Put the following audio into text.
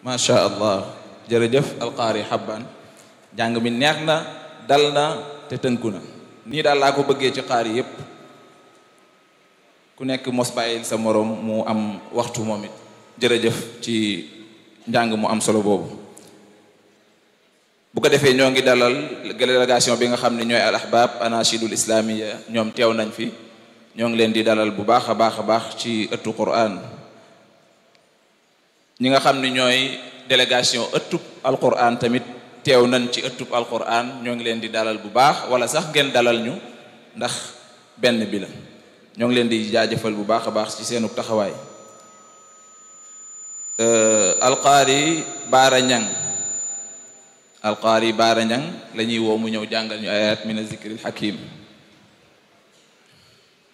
macha allah jërëjëf alqaari xabban jàng mi neex na dal na te tënku na nii daal laa ko bëggee ci qaari yépp ku nekk mos bàyyil sa morom mu am waxtu moom it jërëjëf ci njàng mu am solo boobu bu ko defee ñoo ngi dalal délégation bi nga xam ne ñooy al ahbab anachidul islamiya ñoom teew nañ fi ñoo ngi leen di dalal bu baax a baax a baax ci ëttu quran ñi nga xam ne ñooy délégation ëttub alquran tamit teew nañ ci ëttub alquran ñoo ngi leen di dalal bu baax wala sax ngeen dalal ñu ndax benn bi la ñoo ngi leen di jaajëfal bu baax a baax ci seenu taxawaay alqaari baara ñang alqaari baara ñang la ñuy woo mu ñëw jàngal ñu ayat min a zikril hakim